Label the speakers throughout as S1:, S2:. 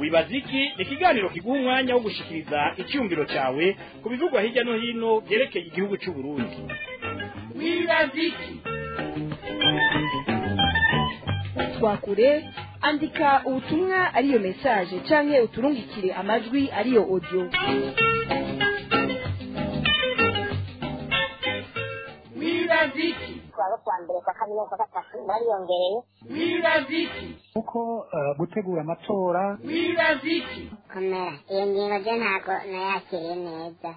S1: wibaza iki ni ikiganiro kiguha umwanya wo gushikiriza icyumviro cyawe ku bivugwa hirya no hino byerekeye igihugu cy'u Burundi wibaza iki
S2: twakure andika ubutumwa ariyo message canke uturungikire amajwi ariyo audio
S1: wibaza iki
S3: kuwa kwa mbere kwa kabiri kwa gatatu bariyongereye
S1: wibaza iki
S4: kuko eh, gutegura amatora
S1: wibaza iki
S3: komera iyo ngingo je ntabwo nayakiriye neza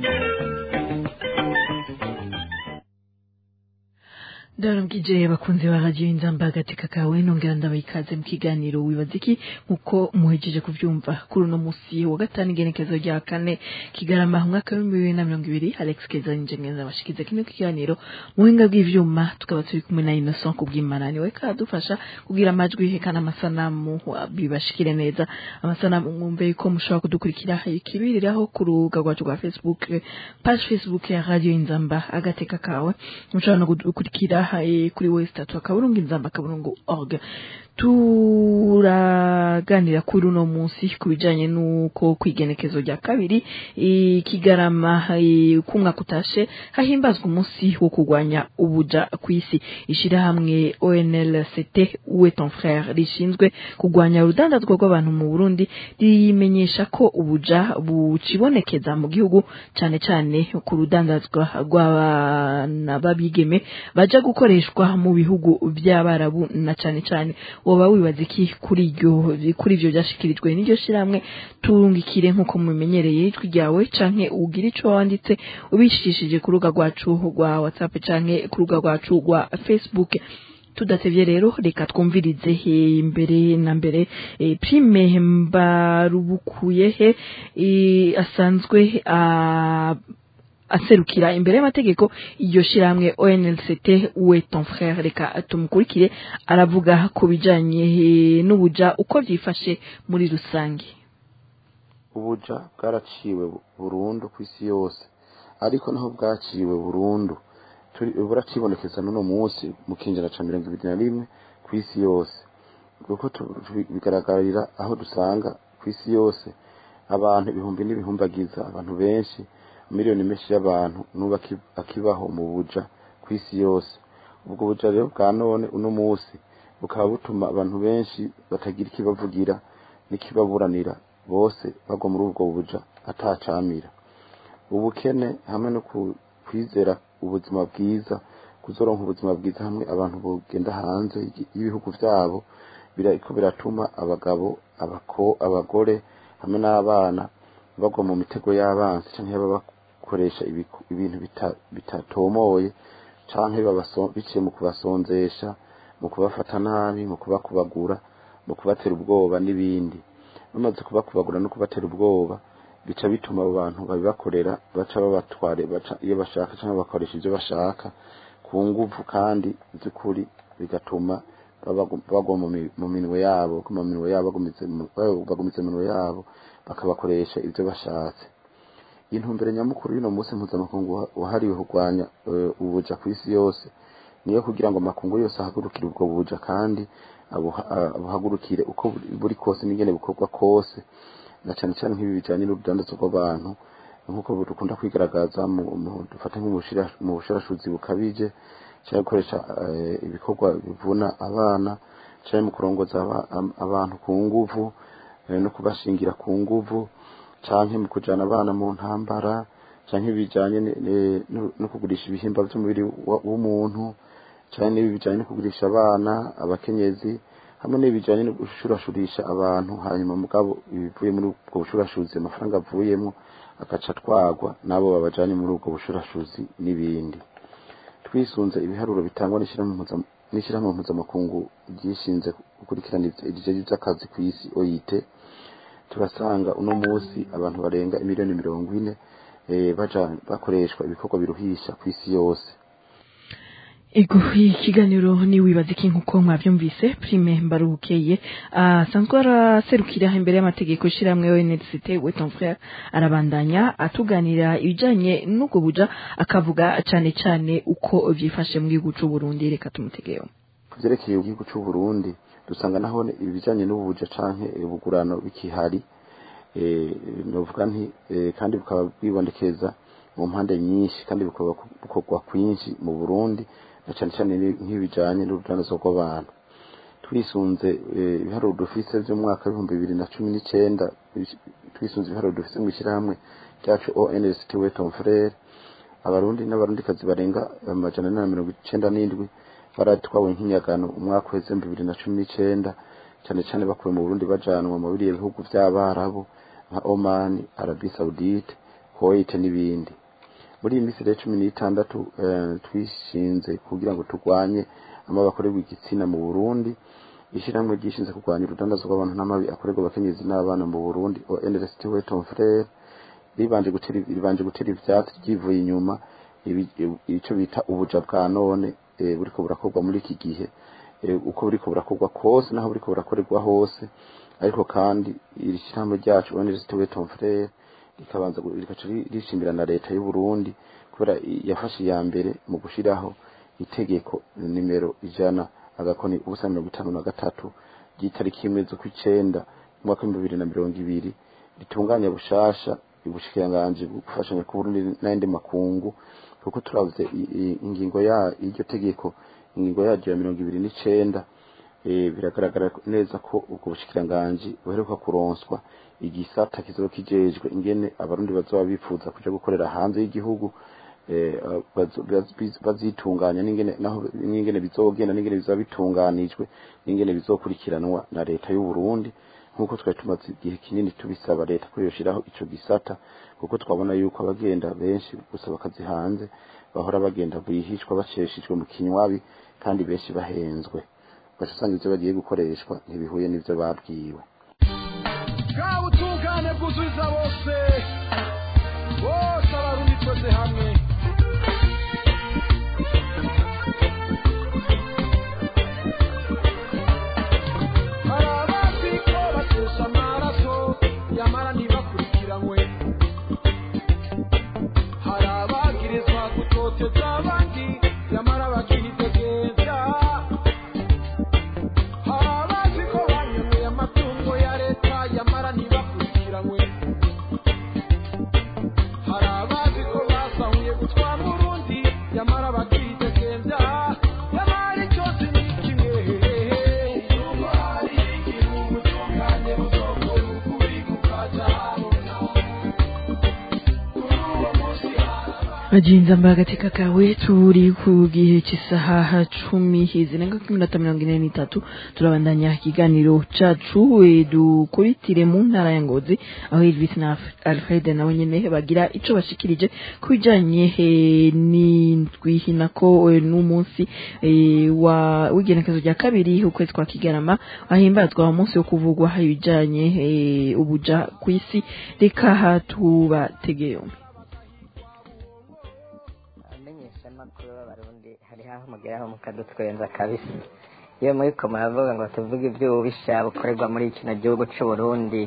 S5: Darungije bakunze ba radio inzamba agateka kawe nongera ndabaha ikaze mu kiganiro wibaza iki nkuko muhejeje kuvyumva kuri uno musi wa gatanu igenekezo rya kane kigarama mu mwaka w'ibihumbi bibiri na mirongo ibiri Alex Keza Njengenza bashikiza kino kiganiro mu buhinga bw'ivyuma tukaba turi kumwe na Innocent kubw'Imana niwe kadufasha kugira amajwi hekana amasanamu wa- bibashikire neza amasanamu mwumve yuko mushobora kudukurikira ikibiriraho ku rubuga rwacu rwa Facebook page Facebook ya radio inzamba agateka kawe mushobora no gukurikira eh, kuri westatu akaburungu inzamba akaburungu org turaganira kuri uno munsi ku bijanye n'uko kwigenekezo rya kabiri eh, kigarama eh, kumwaka utashe hahimbazwa umunsi wo kurwanya ubuja ku isi ishirahamwe ONLCT uwe ton frère rishinzwe kurwanya urudandazwa rw'abantu mu Burundi rimenyesha ko ubuja bucibonekeza mu gihugu cane cane ku rudandazwa rw'abana babigeme baja gukoreshwa mu bihugu by'abarabu na cane cane woba wibaza iki kuri iryo kuri ivyo byashikirijwe n'iryo shiramwe turungikire nk'uko mumenyereye ijwi ryawe canke ugira ico wanditse ubishishije ku rubuga rwacu rwa whatsapp canke ku rubuga rwacu rwa facebook tudatevye rero reka twumvirize eh, mbere na mbere eh, prime mbarubukuye he eh, asanzwe ah, aserukira imbere y'amategeko iryo shiramwe ONLCT uwe ton frère reka tumukurikire aravuga ku bijanye eh, n'ubuja uko vyifashe muri rusange
S6: ubuja bwaraciwe burundu ku isi yose ariko naho bwaciwe burundu turi- buracibonekeza n'uno munsi mu kinjana ca mirongo ibiri na rimwe ku isi yose kuko tu- tu- bigaragarira aho dusanga ku isi yose abantu ibihumbi n'ibihumbagiza abantu benshi miliyoni menshi y'abantu n'ubu aki- akibaho mu buja ku isi yose ubwo buja rero bwa none uno munsi bukaba butuma abantu benshi batagira ikibavugira n'ikibaburanira bose bagwa muri ubwo buja atacamira ubukene hamwe no ku- kwizera ubuzima bwiza kuzoronka ubuzima bwiza hamwe abantu bogenda hanze y'igi- y'ibihugu vyabo biriko biratuma abagabo abako abagore hamwe n'abana bagwa mu mitego y'abansi canke baba bakoresha ibiku- ibintu bita- bitatomoye canke babaso- biciye mu kubasonzesha mu kubafata nabi mu kubakubagura mu kubatera ubwoba n'ibindi bamaze kubakubagura no kubatera ubwoba bica bituma abo bantu babibakorera baca babatware baca iyo bashaka cyangwa bakoresha ibyo bashaka ku nguvu kandi z'ukuri bigatuma baba- bagwa mu mi- mu minwe yabo mu minwe yabo bagumize mu- bagumize mu minwe yabo bakabakoresha ibyo bashatse intumbero nyamukuru y'uno munsi mpuzamakungu wa- wahariwe kurwanya eh, ubuja ku isi yose niyo kugira ngo amakungu yose ahagurukire ubwo buja kandi abuha- ah, abuhagurukire uko buri- buri kose n'ingene bukorwa kose na cyane cyane nk'ibi bijyanye n'urudandazo rw'abantu nk'uko dukunda kwigaragaza mu mu- dufate nko mu bushira- mu bushirashuzi bukabije cyangwa gukoresha eh, ibikorwa bivuna abana cyangwa mu kurongoza aba- am- abantu ku nguvu eh, no kubashingira ku nguvu cyangwa mu kujyana abana mu ntambara cyangwa ibijyanye ni- ni- no- no kugurisha ibihimba by'umubiri wa- w'umuntu cyane n'ibi bijyanye no kugurisha abana abakenyezi hamwe n'ibijyanye no gushurashurisha abantu hanyuma mugabo ibivuye muri ubwo bushurashuzi amafaranga avuyemo agaca atwagwa n'abo babajyanye muri ubwo bushurashuzi n'ibindi twisunze ibiharuro bitangwa n'ishyirahamwe mpuza- n'ishyirahamwe mpuzamakungu ryishinze gukurikirana ibijyanye by'akazi ku isi OIT turasanga uno munsi abantu barenga miliyoni mirongo ine eh, baja bakoreshwa ibikorwa biruhisha ku isi yose
S5: Ego ikiganiro ni wibaza iki nkuko mwavyumvise prime mbarukeye asanzwe araserukira imbere y'amategeko shiramwe ONLCT we ton frère arabandanya atuganira ibijanye n'ubwo buja akavuga cane cane uko vyifashe mu gihugu c'u Burundi reka tumutegeyo
S6: ku byerekeye igihugu cy'u Burundi dusanga naho ibijanye n'ubuja canke ubugurano bikihari eh, novuga nti eh, kandi bukaba bwibonekeza mu mpande nyinshi kandi bukaba bukorwa kwinshi mu Burundi na cane cane ni- nk'ibijanye n'urudandazwa rw'abantu twisunze eh, ibiharuro dufise vy'umwaka w'ibihumbi bibiri na cumi n'icenda twisunze ibiharuro dufise mw'ishirahamwe ryacu ONST Weton Frere abarundi n'abarundikazi barenga amajana ane na mirongo icenda n'indwi baratwawe nk'inyagano umwaka uheze mu bibiri na cumi n'icenda cane cane bakuwe mu Burundi bajanwa mu biriya bihugu vy'abarabu nka Oman, Arabie Saoudite, Kuwait n'ibindi muri iyi minsi rero cumi n'itandatu eh, twishinze kugira ngo turwanye amabi akorerwa igitsina mu Burundi ishyirahamwe ryishinze kurwanya urudandazwa rw'abantu n'amabi akorerwa abakenyezi n'abana mu Burundi ONLST Weton Frere ribanje gutera ribanje gutera ivyatsi ryivuye inyuma ibi- ico bita ubuja bwa none eh, buriko burakorwa muri iki gihe eh, uko buriko burakorwa kose naho buriko burakorerwa hose ariko kandi iri shyirahamwe ryacu ONLST Weton Frere rikabanza gu- rikaca ri- rishimbira na leta y'u Burundi kubera i- yafashe iya mbere mu gushiraho itegeko nimero ijana agakoni ubusa mirongo itanu na gatatu ry'itariki imwe z'ukwicenda umwaka w'ibihumbi bibiri na mirongo ibiri ritunganya bushasha ubushikiranganji gufashanya ku Burundi n'ayandi makungu kuko turavuze i- i- ingingo ya y'iryo tegeko ingingo yaryo ya mirongo ibiri n'icenda eh, biragaragara neza ko ubwo bushikiranganji buheruka kuronswa igisata kizoba kijejwe ingene abarundi bazoba bifuza kuja gukorera hanze y'igihugu eh, bazo- baz- bazitunganya n'ingene naho n'ingene bizogenda n'ingene bizoba bitunganijwe n'ingene bizokurikiranwa na leta y'u Burundi nk'uko twari tumaze igihe kinini tubisaba leta ko yoshiraho ico gisata kuko twabona yuko abagenda benshi gusa bakazi hanze bahora bagenda bwihishwa baceshejwe mu kinywabi kandi benshi bahenzwe baca usanga ivyo bagiye gukoreshwa ntibihuye n'ivyo babwiwe
S7: bwa butungane bwuzuriza bose bose abarundi twese hamwe hari abazi ko batesha amaraso yamara ntibakurikiranwe hari abagirizwa gutoteza abandi yamara bakihitegeza hari abazi ko banyoneye amatungo ya leta yamara ntibakurikiranwe hari abazi ko basahuye gutwara urundi yamara bakihitegeza yamara icyose ni kimwe Nuko hari igihugu cyungane buzokora ukuri kukazahabona kuri uwo munsi haraba
S5: Majinza mbaga katika kawe turi ku gihe cy'isaha cumi zirenga ku minota mirongo ine n'itatu turabandanya ikiganiro cacu eh, dukuritire mu ntara ya Ngozi aho Elvis na Alf- Alfred nawe nyene bagira ico bashikirije ku bijanye eh, n'indwi hinako eh, n'umunsi eh, wa w'igenekezo rya kabiri ukwezi kwa Kigarama ahimbazwa umunsi wo kuvugwa ibijanye eh, ubuja kw'isi reka tubategeye yombi
S8: abamenyeshamakuru b'abarundi hariho aho mugeraho mukadutwenza kabisa iyo muriko muravuga ngo tuvuge ivy'ububisha bukorerwa muri kino gihugu c'uburundi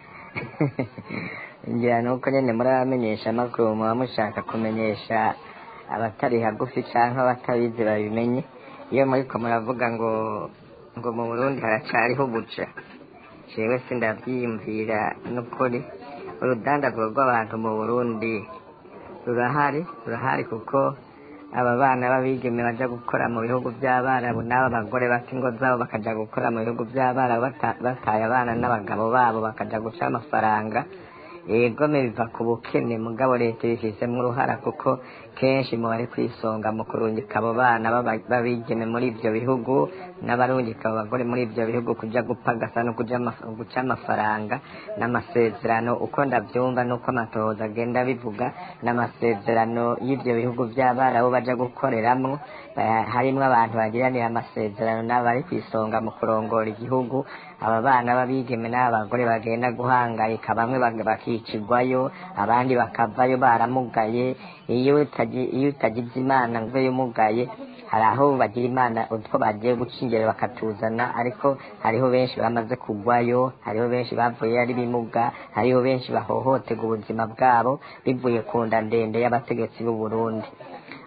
S8: ngira nuko nyene muri abamenyeshamakuru muba mushaka kumenyesha abatari hagufi canke abatabizi babimenye iyo muriko muravuga ngo ngo mu burundi haracariho ubuja jewe sindavyiyumvira n'ukuri urudandazwa rw'abantu mu burundi rurahari rurahari kuko aba bana b'abigeme baja gukora mu bihugu by'abarabu n'aba bagore bata ingo zabo bakaja gukora mu bihugu by'abarabu bata- bataye abana n'abagabo babo bakaja guca amafaranga egome biva ku bukene mugabo leta ibifisemo uruhara kuko kenshi mu bari kwisonga mu kurungika abo bana b'aba- b'abigeme muri ibyo bihugu n'abarungika abo bagore muri ibyo bihugu kuja gupagasa no kuja amaf- guca amafaranga n'amasezerano uko ndavyumva n'uko amatohoza agenda bivuga n'amasezerano y'ivyo bihugu by'abarabu baja gukoreramwo eh, harimwo abantu bagiranira amasezerano n'abari kwisonga mu kurongora igihugu aba bana b'abigeme n'abagore bagenda guhangayika bamwe bag- bakicirwayo abandi bakavayo baramugaye iyo utagi- iyo utagize imana ngo uveyo umugaye hari aho bagira imana utwo bagiye guca ingero bakatuzana ariko hariho benshi bamaze kugwayo hariho benshi bavuye ari bimuga hariho benshi bahohoterwa ubuzima bwabo bivuye ku nda ndende y'abategetsi b'u Burundi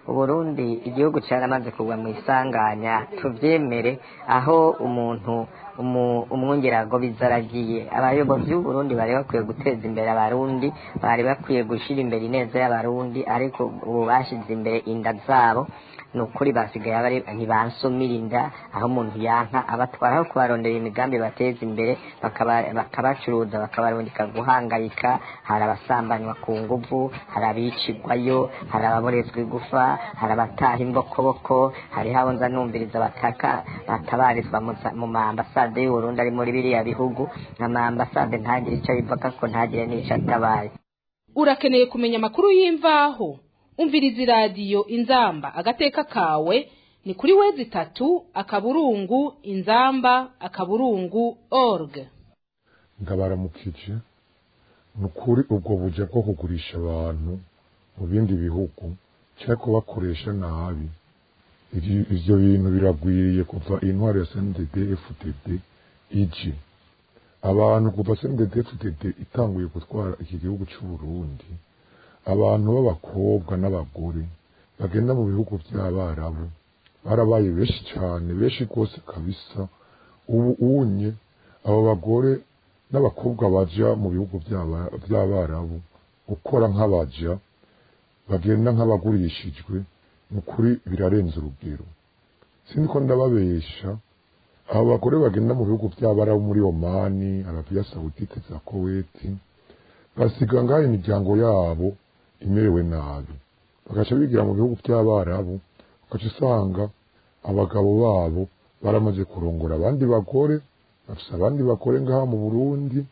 S8: uburundi igihugu cyaramaze kugwa mu isanganya tubyemere aho umuntu umu- umwungerago bizaragiye abayobozi b'uburundi bari bakwiye guteza imbere abarundi bari bakwiye gushyira imbere ineza y'abarundi ariko ubu bashyize imbere inda zabo ni ukuri basigaye bari ntibansumira inda aho umuntu yanka abatwara aho kubarondera imigambi bateza imbere bakaba- bakabacuruza bakabarundika guhangayika hari abasambanywa ku nguvu hari abicigwayo hari ababorezwa igufa hari abataha imbokoboko hariho abo nza numviriza bataka batabarizwa mu za- mu maambasade y'uburundi ari muri biriya bihugu amaambasade ntagire icyo bivuga ko ntagire n'icyo atabaye
S9: urakeneye kumenya amakuru y'imvaho umviriza iradiyo inzamba agateka kawe ni kuri wezi itatu akaburungu inzamba akaburungu org
S10: ndabaramukije ni ukuri ubwo buja bwo kugurisha abantu mu bindi bihugu cyangwa kubakoresha nabi Ivyo- ivyo bintu biragwiriye kuva intwaro ya CNDD FDD ije abantu kuva CNDD FDD itanguye gutwara iki gihugu cy'u Burundi abantu b'abakobwa n'abagore bagenda mu bihugu by'abarabu barabaye benshi cyane benshi rwose kabisa ubu unye abo bagore n'abakobwa baja mu bihugu by'aba- by'abarabu gukora nk'abaja bagenda nk'abagurishijwe ni ukuri birarenze urugero sindi ko ndababesha abo bagore bagenda mu bihugu by'abarabu muri omani arabiya sawudite za koweti basiga ngaho imiryango yabo imerewe nabi bagaca bigira mu bihugu by'abarabu ugaca usanga abagabo babo baramaze kurongora abandi bagore bafise abandi bagore ngaha mu burundi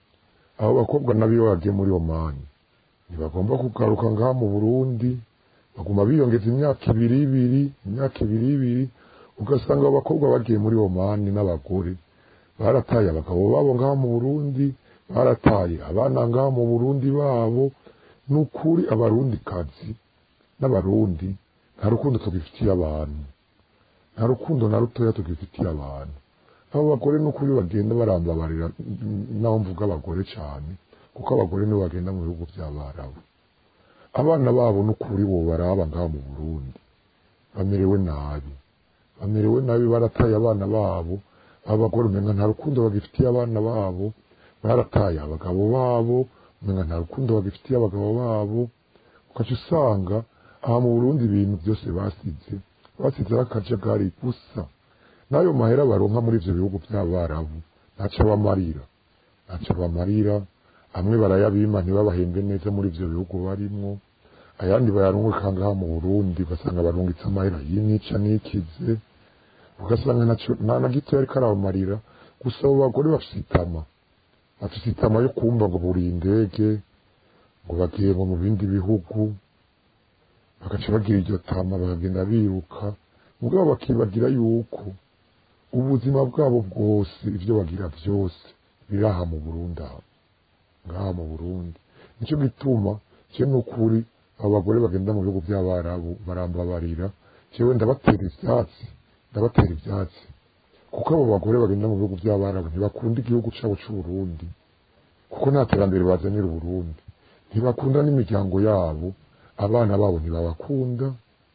S10: abo bakobwa nabo iyo bagiye muri omani ntibagomba kugaruka ngaha mu burundi baguma biyongeza imyaka ibiri ibiri imyaka ibiri ibiri ugasanga abo bakobwa bagiye muri omani n'abagore barataye abagabo babo ngaha mu burundi barataye abana ngaha mu burundi babo ni ukuri abarundi kazi n'abarundi nta rukundo tugifitiye abantu nta rukundo na rutoya tugifitiye abantu abo bagore ni ukuri bagenda barambabarira naho mvuga abagore cyane kuko abagore nibo bagenda mu bihugu by'abarabu abana babo ni ukuri bo baraba ngaha mu burundi bamerewe nabi bamerewe nabi barataye abana babo abo bagore umenga nta rukundo bagifitiye abana babo barataye abagabo babo umenga nta rukundo bagifitiye abagabo babo ukaca usanga aha mu burundi ibintu byose basize basizeho akajagari gusa n'ayo mahera baronka muri ivyo bihugu by'abarabu ntaco bamarira ntaco bamarira amwe barayabima ntibabahembe neza muri ivyo bihugu barimwo ayandi bayarungika ngaha mu burundi ugasanga barungitse amahera y'intica n'ikize ugasanga ntaco- nta na gito yariko arabamarira gusa abo bagore bafise itama bafise itama yo kumva ngo buriye indege ngo bagiye ngo mu bindi bihugu bagaca bagira iryo tama bakagenda biruka mugabo bakibagira yuko ubuzima bwabo bwose ibyo bagira byose biri aha mu burundi aha ngaha mu burundi nicyo gituma cye ni ukuri abo bagore bagenda mu bihugu by'abarabu barambabarira jewe ndabatera ivyatsi ndabatera ivyatsi kuko abo bagore bagenda mu bihugu by'abarabu ntibakunda igihugu cyabo c'uburundi kuko nta terambere bazanira uburundi ntibakunda n'imiryango yabo abana babo ntibabakunda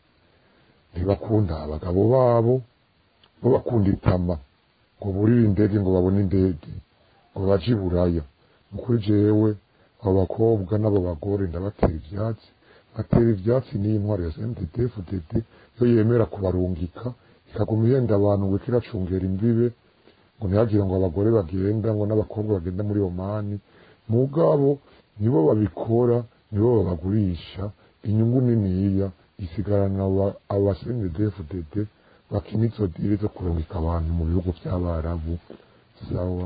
S10: ntibakunda abagabo babo bo bakunda itama ngo burire indege ngo babone indege ngo baje i buraya ni ukuri jewe abo bakobwa n'abo bagore ndabatera ivyatsi batera ivyatsi n'iyi ntwaro ya CNDD-FDD yo yemera kubarungika ikaguma ihenda abantu ngo kiracungera imbibe ngo ntihagire ngo abagore bagenda ngo n'abakobwa bagenda muri omani mugabo nibo babikora nibo babagurisha inyungu niniya isigarana aba- aba CNDD-FDD bakina izo diri zo kurungika abantu mu bihugu by'abarabu sawa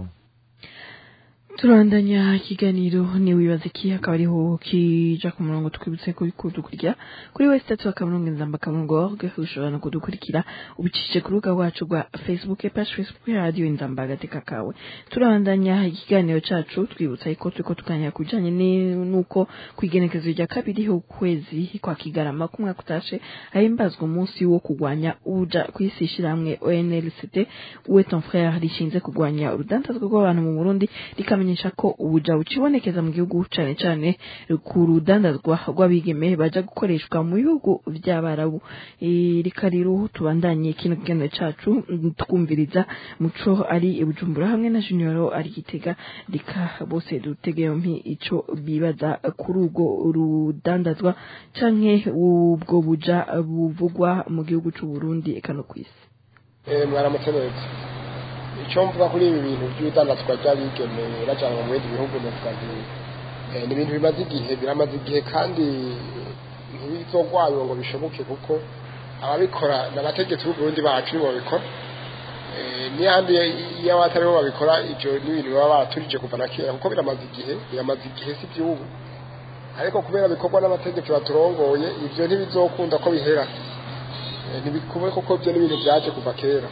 S5: turandanya ikiganiro niwibaza iki akaba ariho kija ku murongo twibutse ko kudukurikira kuri wese tatu akamurongo inzamba akamurongo org ushobora no kudukurikira ubicishije ku rubuga rwacu rwa facebook page facebook ya radio inzamba agateka kawe turandanya ikiganiro cacu twibutsa ko turiko tuganira ku bijanye ni- n'uko kwigenekezo rya kabiri ukwezi kwa kigarama kumwaka utashe ahimbazwa umunsi wo kurwanya uja kw'isi ishirahamwe onlct uwe ton frere rishinze kurwanya urudandazwa rw'abantu mu burundi rikamenyesha tukabamenyesha ko ubuja bucibonekeza mu gihugu cane cane ku rudandazwa rw'abigeme baja gukoreshwa mu bihugu vy'abarabu Eh, reka rero tubandanye kino kiganiro cacu mm, twumviriza muco ari i bujumbura hamwe na junior ari gitega reka bose dutege yompi ico bibaza kuri urwo rudandazwa canke ubwo buja buvugwa mu gihugu c'u Burundi eka no kw'isi
S11: Eh, mwaramutse neza icyo mvuga kuri ibi bintu by'ibidandazwa ry'abigeme bajyanwa mu bindi bihugu navuga nti eh, ni ibintu bimaze igihe biramaze igihe kandi ntibizogwanywa ngo bishoboke kuko ababikora ni abategetsi b'uburundi bacu nibo babikora Eh, n'iyandi iyo abatari bo babikora ibyo ni ibintu baba baraturije kuva na kera kuko biramaze igihe biramaze igihe si iby'ubu ariko kubera bikorwa n'abategetsi baturongoye ibyo ntibizokunda ko bihera Eh, ntibikube kuko byo ni ibintu byaje kuva kera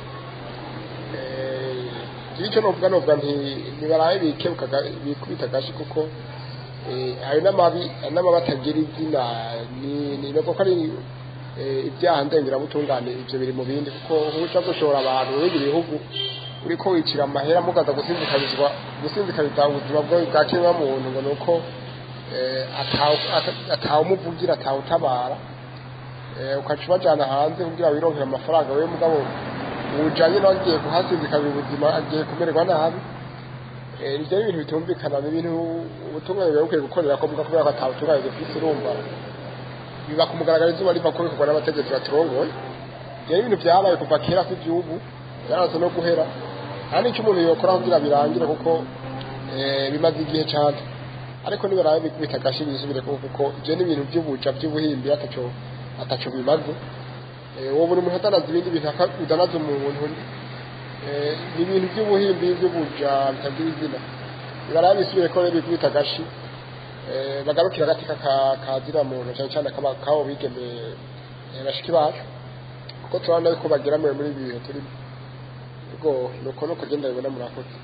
S11: Eh, icyo novuga novuga nti ntibarabe bikebuka bikubita agashi kuko eh, ayo n'amabi n'amabi atagira izina ni ni nubwo ko ari eh, ibyaha ndengerabutungane ibyo biri mu bindi kuko nk'uca gushora abantu mu bindi bihugu uriko wicira amahera mukaza gusinzikarizwa gusinzikariza ubuzima bwawe bwa kiremwamuntu ngo ni uko eh, atawu- ata- atawumuvugira atawutabara eh, ukaca ubajyana hanze kugira wironkere amafaranga wewe mugabo ujanye nawe agiye kuhasinzikana ubuzima agiye kumererwa nabi Eh, ibyo ni ibintu bitumvikana ni ibintu ubutungane buba bukwiye gukorera ko muga kubera ko atabutungane dufise urumva biba ku mugaragaro izuba riva ko bikorwa n'abategetsi baturongoye ibyo ni ibintu byabaye kuva kera kw'igihugu byaraza no guhera nta n'icyo umuntu yokora kugira birangire kuko eh, bimaze igihe cyane ariko nibarabe bikubita agashi bisubire kuko kuko ibyo ni ibintu by'ubuja by'ubuhimbi ataco ataco bimaze Eh, uwo buri muntu adanaza ibindi bintu aka- udanaza umuntu Eh, ni ibintu by'ubuhimbi by'ubuja bitagira izina bibarabe bisubire ko rero bikubita agashi Eh, bagarukira agati kaka- kazira muntu cyane cyane kaba- kabo bigeme eh, bashiki bacu kuko turabona yuko bageramiwe muri ibi bihe turimo ubwo nuko nuko genda bibona murakoze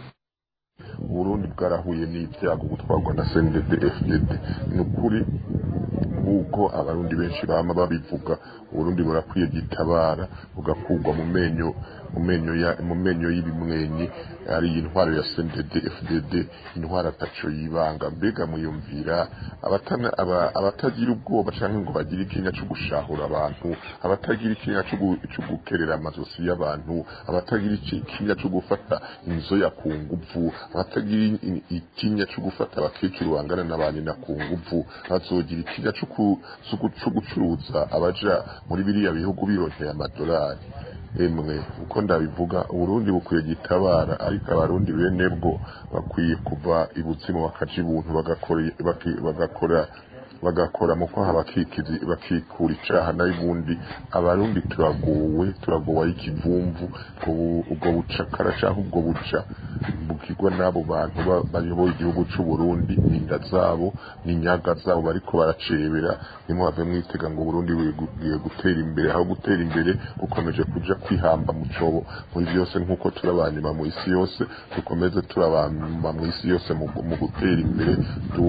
S10: uburundi bwarahuye n'ibyago gutwarwa na cndd fdd ni ukuri nk'uko abarundi benshi bama babivuga uburundi burakwiye gitabara bugakurwa mu menyo mu menyo ya mu menyo y'ibimwenyi ari intwaro ya cndd fdd intwaro ataco yibanga mbega muyumvira abatana aba- abatagira ubwoba canke ngo bagire ikinya co gushahura abantu abatagira ikinya co gu- co gukerera amazosi y'abantu abatagira iki- ikinya co gufata inzoya ku nguvu abatagira i- ikinya co gufata abakecuru bangana n'abanyina ku nguvu bazogira ikinya co ku- co gu- co gucuruza abaja muri biriya bihugu bironkeye amadolari emwe uko ndabivuga uburundi bukwiye gitabara ariko abarundi bene bwo bakwiye kuva ibuzimu bakaja ibuntu bagakora baki- bagakora bagakora mu kwaha bakikizi bakikura icaha n'ubundi abarundi turagowe turagowe ikivumvu ubwo- ubwo bucakara canke ubwo buca bugirwa n'abo bantu ba- bayoboye igihugu c'u Burundi n'inda zabo n'inyaga zabo bariko baracebera nimuhave mwitega ngo Burundi bugiye gutera imbere aho gutera imbere bukomeje kuja kwihamba mu cobo muri byose nk'uko turabanyuma mu isi yose dukomeze turabanyuma mu isi yose mu mu gutera imbere du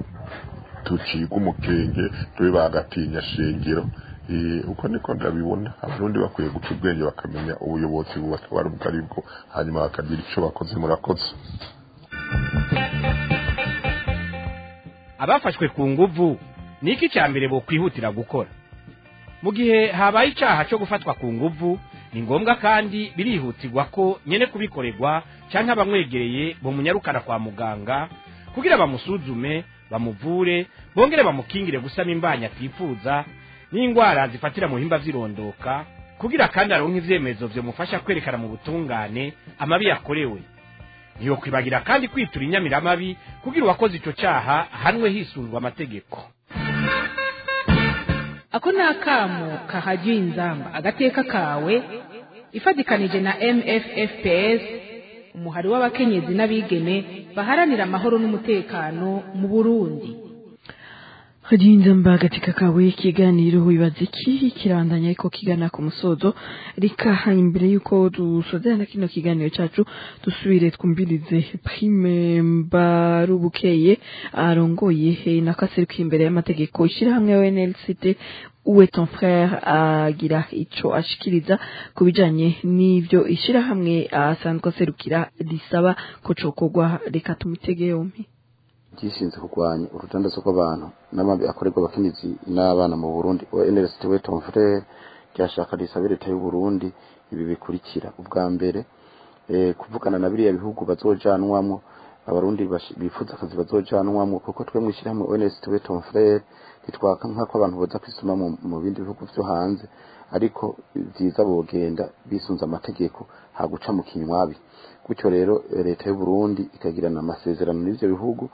S10: tuciga umukenge tube bagatinya shengero Eh, uko niko ndabibona abarundi bakwiye guca ubwenge bakamenya ubuyobozi bubatwara ubwo ari bwo hanyuma bakagira ico bakoze murakoze
S1: abafashwe ku nguvu ni iki cya mbere bokwihutira gukora mu gihe habaye icyaha cyo gufatwa ku nguvu ni ngombwa kandi birihutirwa ko nyene kubikorerwa cyangwa abamwegereye bamunyarukana kwa muganga kugira bamusuzume bamuvure bongere bamukingire gusama imbanya atifuza n'indwara zifatira mu bihimba vy'irondoka kugira kandi aronke ivyemezo vyomufasha kwerekana mu butungane amabi yakorewe ntiyokwibagira kandi kwitura inyamiramabi kugira uwakoze ico caha ahanwe hisunzwe amategeko
S9: ako ni akamo kahajya inzamba agateka kawe ifatikanije na mffps umuhari w'abakenyezi n'abigeme baharanira amahoro n'umutekano mu burundi
S5: Hadinzamba katika kawe ikiganiro wibaza iki kirabandanya ariko kigana ku musozo reka imbere yuko dusozerana kino kiganiro cacu dusubire twumvirize prime mbarubukeye arongoye eh, nakaserukiye imbere y'amategeko ishirahamwe ONLCT uwe ton frère agira ico ashikiriza ku bijanye n'ivyo ishirahamwe asanzwe aserukira risaba ko cokorwa reka tumutege yompi
S6: gishinzwe kurwanya urudandazo rw'abantu n'amabi akorerwa abakenyezi n'abana mu Burundi NLST we ton frère ryashaka risaba leta y'u Burundi ibi bikurikira ubwa mbere eh, kuvugana na biriya bihugu bazojanwamwo abarundi bashi- bifuza akazi bazojanwamwo kuko twe mwishyirahamwe ONST we ton frère ntitwaka nk'ako abantu boza kwisuma mu, mu bindi bihugu vyo hanze ariko vyiza bogenda bisunze amategeko haguca mu kinywabi gutyo rero eh, leta y'u Burundi ikagirana amasezerano n'ivyo bihugu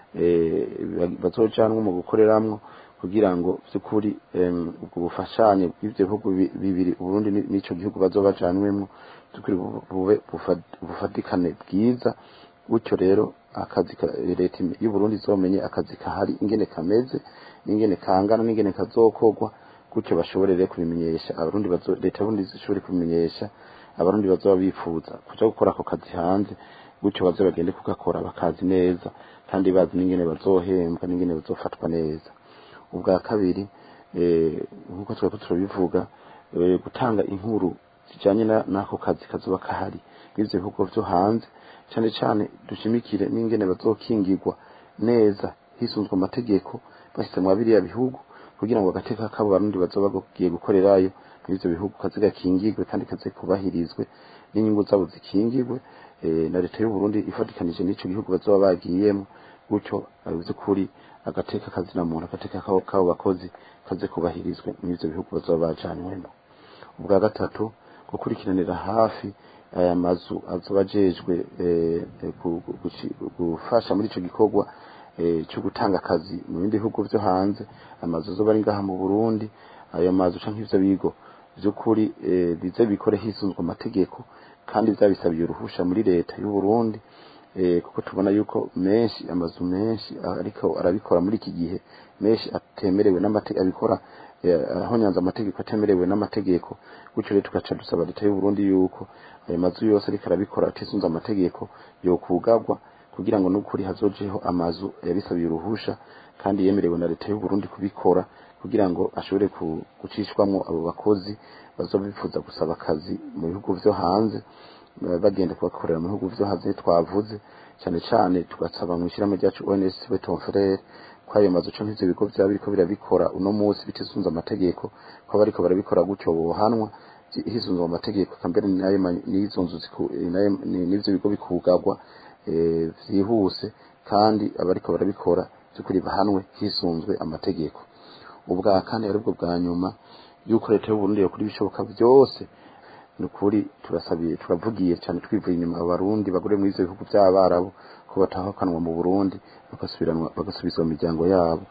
S6: eh, bazojanwa mu gukoreramwo kugira ngo by'ukuri em, ubwo bufashanye bw'ivyo bihugu bi- bibiri Burundi ni- n'ico gihugu bazobajanwemwo by'ukuri bu- bube bufa- bufatikane bwiza gutyo rero akazi ka- leta y'u Burundi izomenye akazi kahari ingene kameze n'ingene kangana n'ingene kazokorwa gutyo bashobore rero kubimenyesha abarundi bazo leta y'u Burundi zishobore kubimenyesha abarundi bazoba bifuza kuja gukora ako kazi hanze gutyo baze bagende kugakora bakazi neza kandi bazi n'ingene bazohembwa n'ingene bazofatwa neza ubwa kabiri eh, nk'uko twari turabivuga eh, gutanga inkuru zijanye na- n'ako kazi kazoba kahari n'ivyo bihugu vyo hanze cane cane dushimikire n'ingene bazokingirwa neza hisunzwe amategeko bashyize mu biriya bihugu kugira ngo agateka kabo barundi bazoba bagiye gukorerayo n'ivyo bihugu kaze gakingirwe kandi kaze kubahirizwe n'inyungu zabo zikingirwe eh, na leta y'u Burundi ifatikanije n'ico gihugu bazoba bagiyemo gutyo by'ukuri agateka kazina muntu agateka kabo kabo bakozi kaze kubahirizwe n'ivyo bihugu bazoba bajanwemo ubwa gatatu gukurikiranira hafi aya mazu azoba ajejwe eh, eh, gu- gu- guci- gufasha muri ico gikorwa eh, cyo gutanga akazi mu bindi bihugu vyo hanze amazu azoba ari ngaha mu Burundi ayo mazu canke ivyo bigo vy'ukuri eh, bize bikore hisunzwe amategeko kandi vyabisabiye uruhusha muri leta y'u Burundi eh, kuko tubona yuko menshi amazu menshi ariko arabikora muri iki gihe menshi atemerewe n'amategeko abikora eh, ahonyanza amategeko atemerewe n'amategeko gutyo rero tugaca dusaba leta y'u Burundi yuko ayo mazu yose ariko arabikora atisunze amategeko yokugagwa kugira ngo n'ukuri hazojeho amazu yabisabiye uruhusha kandi yemerewe na leta y'u Burundi kubikora kugira ngo ashobore ku- gucishwamwo abo bakozi bazoba bifuza gusaba akazi mu bihugu vyo hanze eh, bagenda kubakorera mu bihugu vyo hanze twavuze cyane cyane tugasaba mu ishyirahamwe ryacu ONS Beton Frere ko ayo mazu canke ivyo bigo vyaba biriko birabikora uno munsi bitisunze amategeko ko bariko barabikora gutyo bohanwa zi- hisunzwe amategeko kambere nayo ma- n'izo nzu ziku- eh, nayo- ni- n'ivyo bigo bikugagwa eh, vyihuse kandi abariko barabikora by'ukuri bahanwe hisunzwe amategeko ubwa kane aribwo bwa nyuma yuko leta y'u Burundi yokora ibishoboka byose ni ukuri turasabiye turavugiye cyane twivuye inyuma abarundi bagore muri ivyo bihugu by'abarabu ko batahakanwa mu Burundi bagasubiranwa bagasubizwa mu miryango yabo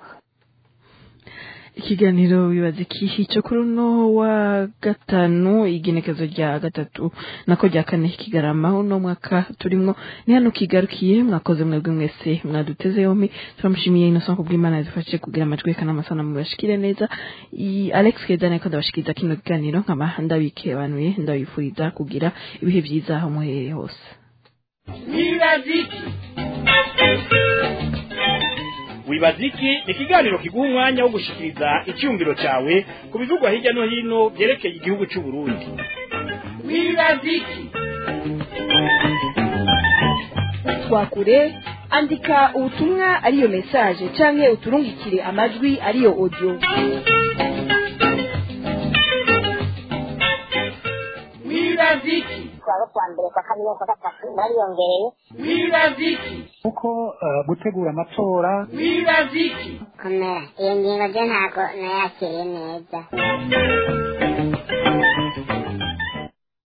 S5: ikiganiro bibaza ikihi cyo kuri uno wa gatanu igenekezo rya gatatu nako rya kane kigarama uno mwaka turimwo ni hano kigarukiye mwakoze mwebwe mwese mwaduteze yombi turamushimiye innocent kubw'imana yadufashije kugira amajwi eka n'amasana mubashikire neza I- alex kedane ko ndabashikiriza kino kiganiro nkaba ndabikebanuye ndabifuriza kugira ibihe byiza aho muherereye hose
S1: wibaziki wibaziki ni ikiganiro kiguha umwanya wo gushikiriza icyumviro cyawe ku bivugwa hirya no hino byerekeye igihugu cy'u Burundi wibaziki
S2: twakure andika ubutumwa ariyo message canke uturungikire amajwi ariyo audio
S1: wibaziki
S3: twaba kwa mbere kwa kabiri kwa gatatu bariyongereye
S1: wibaziki
S4: kuko eh, gutegura amatora
S1: wibaziki
S3: komera iyo ngingo byo ntabwo nayakiriye neza